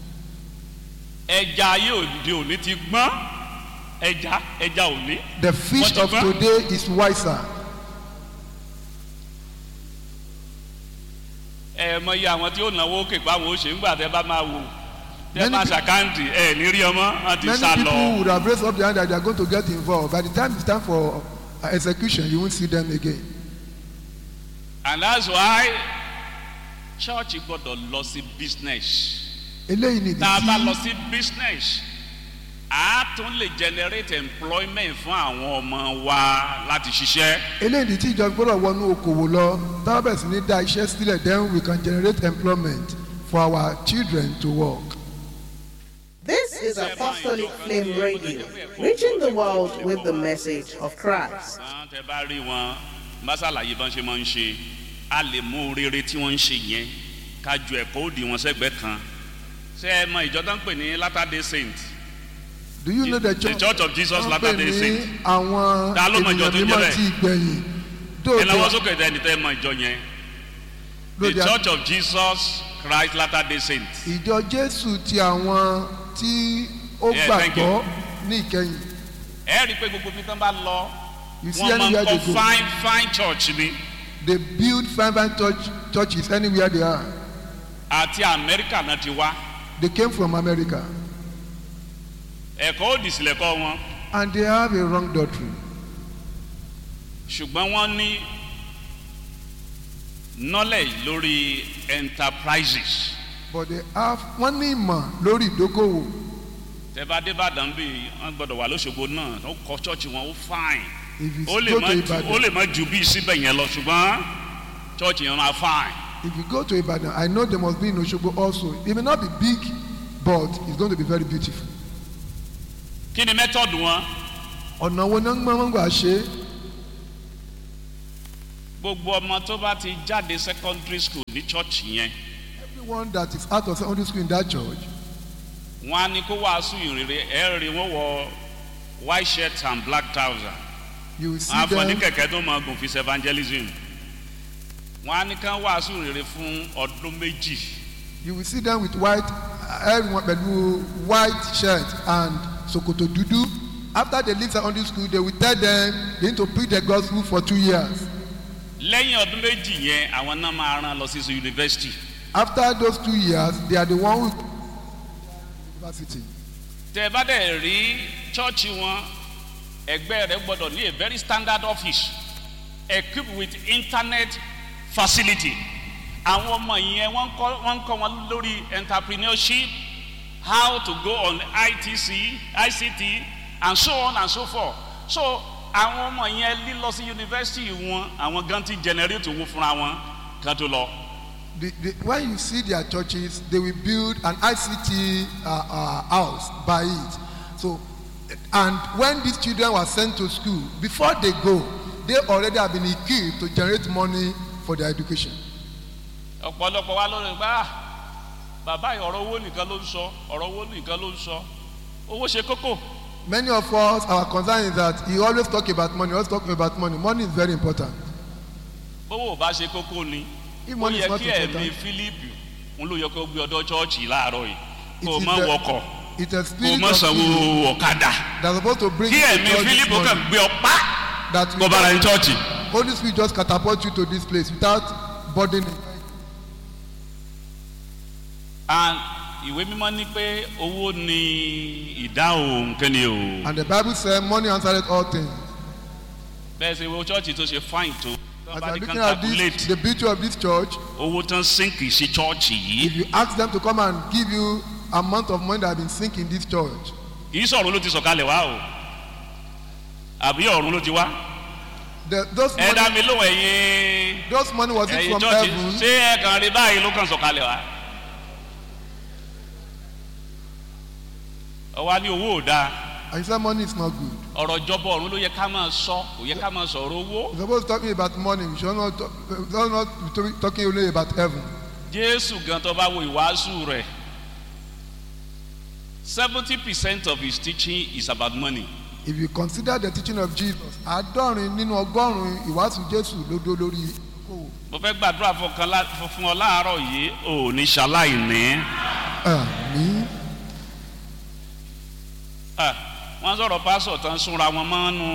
ẹja ayé òde òní ti gbọ́n ẹja ẹja òní the fish What of about- today is wiser. ẹ mọ iye àwọn tí ó náwó òkè pa àwọn òṣè ńgbà tẹ bá máa wò tẹ Many bá pe- ṣàkáǹtì ẹ ní rí ọmọ wọn ti many sá people lọ would have raised up their hand that they are going to get involved by the time it's time for uh, execution you won't see them again. and that's why church gbọdọ̀ lọ sí business eléyìí ni tá a bá lọ ìdí sí business a tún lè generate employment fún àwọn ọmọ wa láti ṣiṣẹ́ tí eléyìí ni tí ìjọba gbọ́dọ̀ wọnú okòwò lọ táwọn bẹ̀rẹ̀ sí ní dá iṣẹ́ sílẹ̀ then we can generate employment for our children to work. This is Apostolic Flame Radio, reaching the world with the message of Christ. àwọn tẹ bá rí wọn bá ṣàlàyé bọ́n ṣe máa ń ṣe a lè mú rere tí wọ́n ń ṣe yẹn ká ju ẹ̀kọ́ òdì wọn sẹ́gbẹ̀ẹ́ kan ṣé ẹ mọ ìjọ tó ń pè ní latter day saint do you know the The church Church of Jesus wọ́n pè Latter-day ní Saint. àwọn Ta ló mọ ìjọ ènìyàn tó ń jẹ́ mímọ́ bẹ́ẹ̀? tí gbẹ̀yìn ẹ lọ́wọ́ dóòtú sókè tẹ́ ẹni tẹ́ ẹ mọ ìjọ yẹn the lóde church of jesus christ latter day saint ìjọ jésù ti àwọn tí ó Yeah, thank gbàgbọ́ ní ìkẹyìn ẹ rí i pé gbogbo ibi tán bá lọ you see wọ́n máa ń anywhere kọ́ they go fine fine church ni they build fine fine church churches anywhere they are àti amẹ́ríkà náà ti wá they came from america ẹ̀kọ́ òdì sílẹ̀ kọ́ wọn and they have a wrong doctrine ṣùgbọ́n wọ́n ní knowledge lórí enterprises but they have wọ́n ní ìmọ̀ lórí ìdókòwò tẹ́bá débàdàn bí wọ́n gbọ́dọ̀ wà lóṣogbo náà ó kọ́ church wọn ó fine if you ó lè go má to ju ó ibadan lè má ju bí síbẹ̀ yẹn lọ ṣùgbọ́n church yẹn máa fine. if you go to ibadan i know there must be in osogbo also it may not be big but it's going to be very beautiful kí ni method wọn ọ̀nà wo ni wọ́n gbọ́n gbà ṣe é gbogbo ọmọ tó bá ti jáde secondary school ní church yẹn everyone that is out of secondary school in that church wọn á ní kó wàásù ìrere ẹ rí wọn wọ white shirt and black trouser you will see wọn á fọ ní them kẹ̀kẹ́ tó máa gùn fi evangelism wọn á ní kán wàásù ìrere fún ọdún méjì you will see them with white ẹ̀rù wọn pẹ̀lú white shirt and sokoto dúdú after they leave secondary school they will tell them they need to preach the gospel for two years lẹ́yìn ọdún méjì yẹn àwọn náà máa rán lọ sí yunifásitì after those two years they are the one who university tẹ bá dẹ̀ rí chọ́ọ̀chì wọn ẹgbẹ́ rẹ gbọ́dọ̀ ní a very standard office equipped with internet facility àwọn ọmọ yẹn wọ́n kọ́ wọ́n kọ́ wọn lórí entrepreneurship how to go on itc ict and so on and so forth so àwọn ọmọ yẹn lílọ sí yunifásitì wọn àwọn gan ti generate owó fúnra wọn kan tó lọ. the, the, when you see their churches they will build an ict uh, uh, house by it so and when these children were sent to school before they go they already have been equipped to generate money for their education ọ̀pọ̀lọpọ̀ wa lórí gbá bàbá yìí ọ̀rọ̀ owó nìkan ló ń sọ ọ̀rọ̀ owó nìkan ló ń sọ owó ṣe kókó many of us our concern is that he always talk about money always talk about money money is very important bówó ò bá ṣe kókó ni if ó money yẹ is not kí ẹ̀mí important fílípù ń ló yẹ kó gbé ọdọ chọ́ọ̀chì láàárọ̀ yìí It kó o is má the- wọkọ̀ it's a kó o spirit má of sanwó fear ọ̀kadà that's supposed to bring kí you to ẹ̀mí church this fílípù kàn morning gbé ọ pa that kó bára ní without chọ́ọ̀chì. holy spirit just catapult you to this place without burdening and ìwé mímọ́ ní pé owó ni ìdáhùn kẹ́ni o and the bible say money answereth all things bẹ́ẹ̀ ṣe wo chọ́ọ̀chì tó ṣe fine tó as bá you are ní looking kan at this calculate the beauty of this church owó tán sínkì sí chọ́ọ̀chì yìí if you ask them to come and give you amount of money that have been sink in this church kì í sọ̀rọ̀ ló ti sọ̀kalẹ̀ wá o àbí ọ̀run ló ti wá the those ẹ dá money mi lóhùn ẹ̀yin those money was it ẹ̀yin from chọ́ọ̀chì heaven ṣé ẹ kàn rí báyìí ló kàn sọ̀kalẹ̀ wá. ọwọ́ ní owó ò dáa and you say money is not good ọ̀rọ̀ ìjọba ọ̀run ló yẹ ká máa sọ kò yẹ ká máa sọ̀rọ̀ owó. you suppose talking about money we should not talk we should not be talking- talking only about heaven jésù gan tó bá wo ìwàásù rẹ̀ seventy percent of his teaching is about money. if you consider the teaching of jesus àádọ́rin nínú ọgọ́rùn-ún ìwàásù jésù ló dó lórí ìkówó mo fẹ́ gbàdúrà fún ọkàn lá- fún- fún ọ láàárọ̀ yìí ò ní ṣaláìní. àmì Ah, wọ́n sọ̀rọ̀ pásọ̀ tán súnra wọn mọ́nú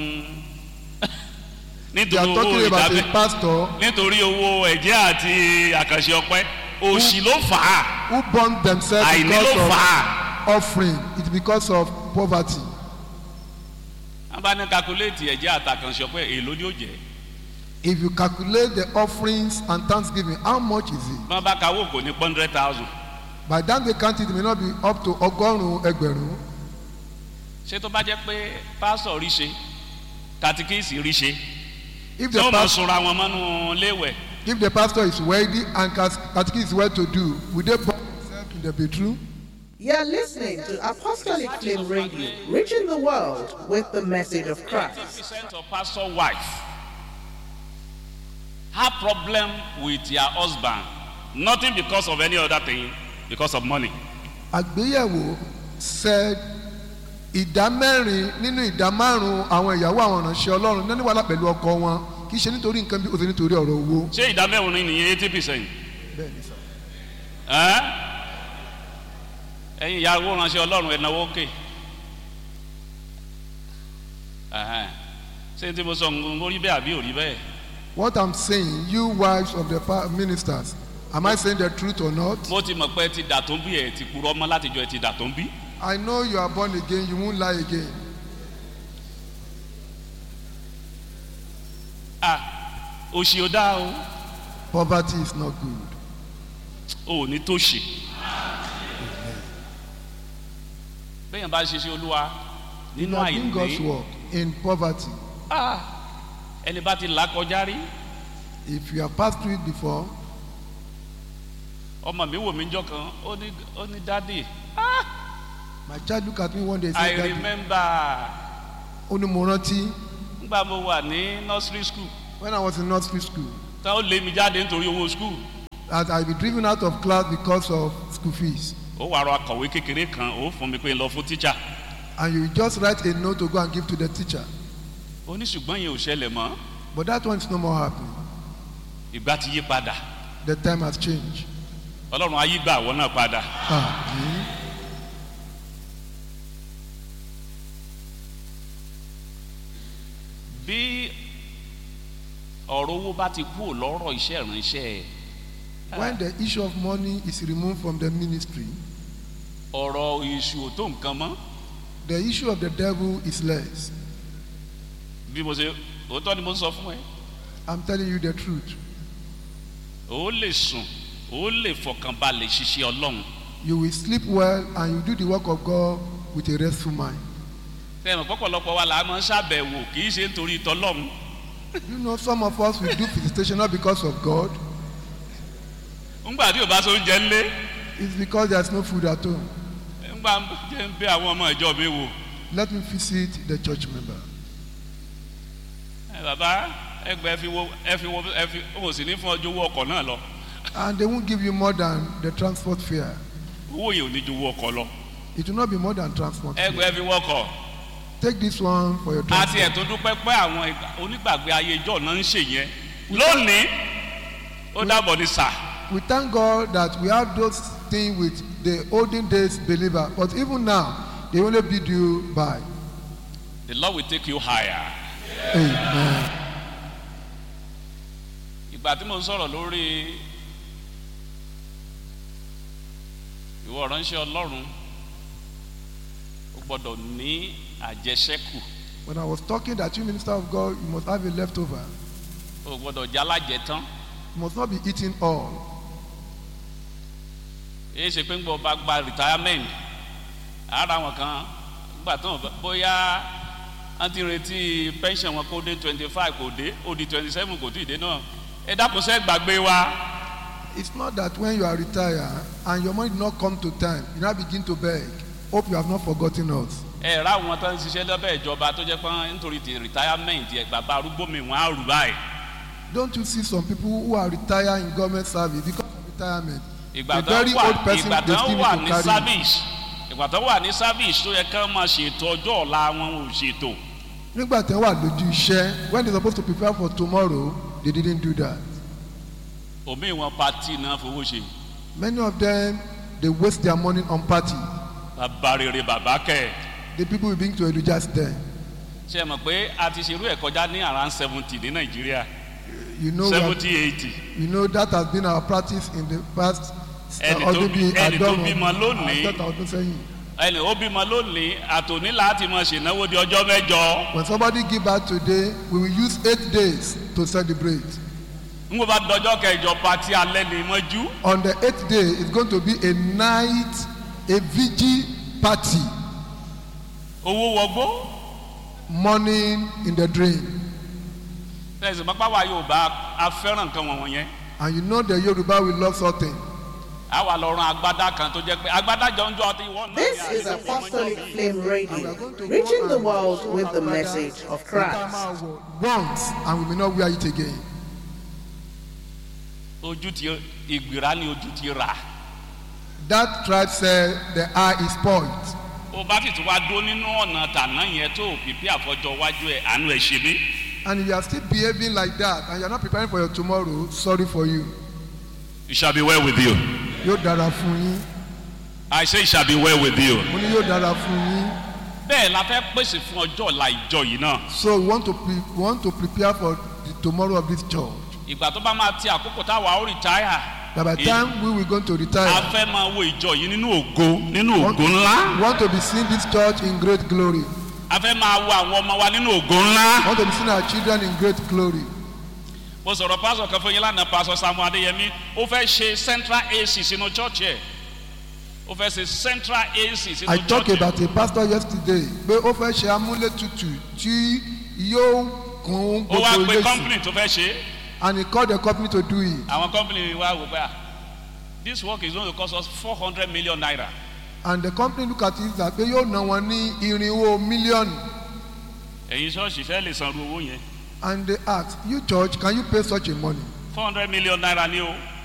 they nítorí are owó talking about ìdábẹ́ a pastor nítorí owó ẹ̀jẹ̀ àti àkànṣe ọpẹ́ òṣì ló fà á who born themselves àìní because ló of fà á. offering it's because of poverty wọ́n bá ní kakuléètì ẹ̀jẹ̀ àtàkànṣe ọpẹ́ èlò ni ó jẹ́ if you calculate the offerings and thanksgiving how much is it wọ́n bá kawó kò ní hundred thousand by the time they count it it may not be up to ọgọ́rùn-ún ẹgbẹ̀rún ṣé tó bá jẹ́ pé pásọ̀ rí ṣe katikíìsì rí ṣe if tí the wọ́n máa pastor sunra wọn mọ́nú léwẹ̀ if the pastor is wealthy and cas- catechism is well to do will they born themselves in the bedroom You're listening to Apostolic Flame Radio, reaching the world with the message of Christ. percent of pastor wife have problem with their husband nothing because of any other thing because of money. àgbéyẹ̀wò said ìdá mẹ́rin nínú ìdá márùn-ún àwọn ìyàwó àwọn ìránṣẹ́ ọlọ́run náà ní wàhálà pẹ̀lú ọkọ wọn kì í ṣe nítorí nǹkan bí ó ṣe nítorí ọ̀rọ̀ owó. ṣé ìdá mẹ́rin nìyẹn eighty percent. bẹ́ẹ̀ ni sọ. ẹ̀yin ìyàwó ránṣẹ́ ọlọ́run ẹ̀náwó òkè ṣé tí mo sọ ń rí bẹ́ẹ̀ àbí ò rí bẹ́ẹ̀. what i'm saying you wives of the pa- ministers am i saying the truth or not. mo ti mọ̀ pé ẹ ti dà tó ń bí ẹ ti kúrọ́ mọ́ látijọ́ ẹ ti dà tó ń bí. i know you are born again you won't lie again. ah òṣì ò dáa o poverty is not good. ò ní tó ṣe. bẹ́ẹ̀ bá ṣe ṣe olúwa you nínú are doing god's àìní work in poverty. ah ẹni bá ti là kọjá rí if you have passed through it before ọmọ mi wò mí jọ kan ó ní ó ní dádì my child look at me one day and i say daddy remember ó ní mo rántí nígbà mo wà ní nursery school when i was in nursery school tá ó lé mi jáde nítorí owó school that i be driven out of class because of school fees ó wàá rọ akọ̀wé kékeré kan ó fún mi pé lọ fún tíjà and you just write a note to go and give to the teacher ó ní ṣùgbọ́n yẹn ò ṣẹlẹ̀ mọ́ but that one is no more happening ìgbà ti yí padà the time has changed ọlọ́run ayé gbà àwọn náà padà Àmín. bí ọ̀rọ̀ owó bá ti kú lọ́rọ̀ iṣẹ́ ìránṣẹ́ ẹ̀ When the issue of money is removed from the ministry, ọ̀rọ̀ èṣù ò tó nǹkan mọ́ the issue of the devil is less. bí mo ṣe òótọ́ ni mo sọ fún ẹ I'm telling you the truth. ó lè sùn ó lè fọkànbalẹ̀ ṣiṣẹ́ ọlọ́run You will sleep well and you do the work of God with a restful mind. fẹ́ràn pọ́pọ̀lọpọ̀ wa là á máa ń ṣàbẹ̀wò kì í ṣe nítorí tọlọ́run You know, some of us will do visitation not because of God, ńgbà tí ò bá so oúnjẹ ńlé it's because there's no food at home. ńgbà jẹ́ ń bẹ àwọn ọmọ ìjọ mi wò Let me visit the church member. ẹ bàbá ẹgbẹ́ ẹ fi wo ẹ fi wo ẹ fi ó sì ní fún ọjọ́ owó ọkọ̀ náà lọ And they won't give you more than the transport fare. owó yẹn ò ní ju owó ọkọ̀ lọ It will not be more than transport fare. ẹgbẹ́ ẹ fi wọ́kọ̀ Take this one for your àti transport. ẹ̀tọ́ dúpẹ́ pé àwọn ìgbà- onígbàgbé ayé ìjọ náà ń ṣe yẹn lónìí ó dàbọ̀ ní sà We thank God that we have those things with the olden days believer, but even now, they only bid you by. the lord will take you higher. Amen. ìgbà tí mo ń sọ̀rọ̀ lórí ìwọ ránṣẹ́ ọlọ́run ó gbọ́dọ̀ ní àjẹsẹ́kù When I was talking that you minister of God, you must have a leftover. ó gbọ́dọ̀ jálàjẹ tán You must not be eating all. èyí ṣe pé ń gbọ́ bá gba retirement ara wọn kan gbà tán bóyá wọ́n ti retí pension wọn kó dé twenty five kò dé ó di twenty seven kò tí ì dé náà ẹ dákun sẹ́ gbàgbé wa It's not that when you are retired and your money did not come to time, you now begin to beg. Hope you have not forgotten us. ẹ rà wọn tó ń ṣiṣẹ́ lọ́bẹ̀ ìjọba tó jẹ́ pé nítorí ti retirement ẹ̀ bàbá arúgbó mi wọ́n á rù báyìí. Don't you see some people who are retired in government service because of retirement? ìgbà a tó very wà old person ìgbà they tó still wà need ní to carry. service ìgbà tó wà ní service tó yẹ ká máa ṣètò ọjọ́ ọ̀la wọn ò ṣètò Nígbà tí wọ́n wà lójú iṣẹ́, when they supposed to prepare for tomorrow, they didn't do that. òmíì wọn pati náà fowó ṣe Many of them, they waste their money on party. bàbá rere bàbá kẹ The people will bring to Elijah's den. ṣe mọ̀ pé a ti ṣerú ẹ̀ kọjá ní around seventy ní nàìjíríà You know, we have- seventy eighty you know that has been our practice in the past Ẹni tó ọdún bí- bíi ẹni tó àádọ́rùn-ún bímọ lónìí. àádọ́ta ọdún sẹ́yìn. ẹnì ó bímọ lónìí àtòní láti máa ṣènáwó di ọjọ́ mẹ́jọ When somebody give birth today, we will use eight days to celebrate. n kò bá dọjọ́ kẹjọ pati alẹ́ ní mọ́jú On the eighth day, it's going to be a night, a vigil party, owó wọgbó morning in the dream. tẹ̀sí pápá wa yóò bá a fẹ́ràn nǹkan wọ̀nyẹn yẹn And you know the Yoruba will love something. a wà lọ ran agbádá kan tó jẹ́ pé agbádá jọ ń jọ ọtí ìwọ náà. This is Apostolic Flame Radio, reaching the world with the message of Christ. Once, and we may not wear it again. ojú ti ìgbìrá ni ojú ti rà That tribe said the eye is spoiled. ó bá sì tún wá dó nínú ọ̀nà tàná yẹn tó pípí àfọjọ wájú ẹ̀ àánú ẹ̀ ṣe mí. And if you are still behaving like that and you are not preparing for your tomorrow, sorry for you. it shall be well with you. Yóò dára fún yín. I say it shall be well with you. Mo ní yóò dára fún yín. bẹ́ẹ̀ la fẹ́ pèsè fún ọjọ́ ọ̀la ìjọ yìí náà. So we want to pre we want to prepare for the tomorrow of this church. ìgbà tó bá máa ti àkókò táwa ó rìtáyà. That by the time we will going to a retire, fẹ́ máa wo ìjọ yìí nínú ògo nínú want, ògo ńlá. we want to be seeing this church in great glory. a fẹ́ máa wo àwọn ọmọ wa nínú ògo ńlá. We want to be seeing our children in great glory. mo sọ̀rọ̀ pásọ̀ kan fún yín lánàá pásọ̀ samu adéyẹmí ó fẹ́ ṣe central ac sínú church ẹ̀ ó fẹ́ ṣe central ac sínú I church talked ẹ̀ about a pastor yesterday pé ó fẹ́ ṣe amúlétutù tí yóò kún ó wá gbogbo pe ilé sí company tó fẹ́ ṣe and he called the company to do it àwọn company wa wò pé ah this work is going to cost us four hundred million naira and the company look at it like pé yóò ná wọn ní irinwó mílíọ̀nù ẹ̀yin ṣọ́ọ̀ṣì fẹ́ lè sanru owó yẹn and they ask you church can you pay such a money four hundred million naira ni o